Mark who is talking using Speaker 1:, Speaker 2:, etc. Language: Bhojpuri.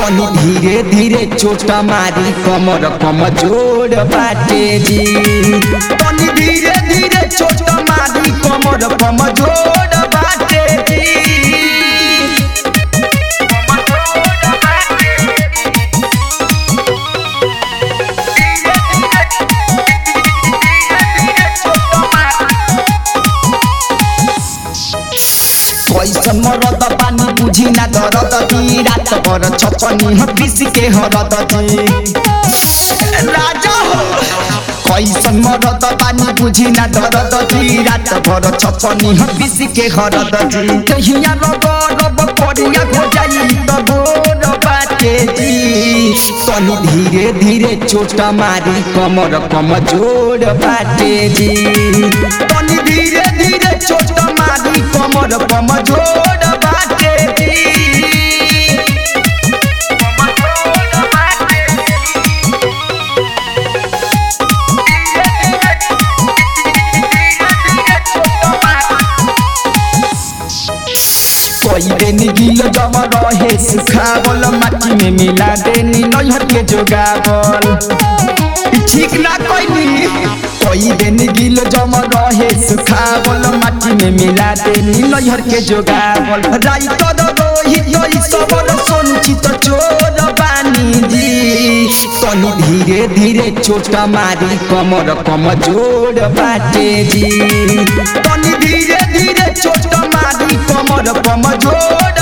Speaker 1: तनी धीरे धीरे चोट मारी कमर कमजोर बाटे जी तनी धीरे धीरे चोट मारी कमर कमजोर बाटे जी कैसन मरद पानी बुझी ना दरद दी रात भर छपनी ह पिस के हरद दी राजा हो कैसन मरद पानी बुझी ना दरद दी रात भर छपनी ह पिस के हरद दी कहिया रब रब करिया हो जाई त गोर बाटे जी तनी धीरे धीरे चोट मारी कमर कमजोर बाटे जी तनी धीरे धीरे चोट मारी कमर कमजोर बाटे जी कोई दिन गिल जम रहे सुखावल माटी में मिला देनी नैहर के जोगावल ई ठीक ना कोई कोई दिन गिल जम रहे सुखावल माटी में मिला देनी नैहर के जोगावल राई कर रोहित ई सबल सोनुचित चोर बानी जी तनी धीरे धीरे चोट मारी कमर कमजोर बाटे जी तनी धीरे धीरे चोट मारी कमर कमजोर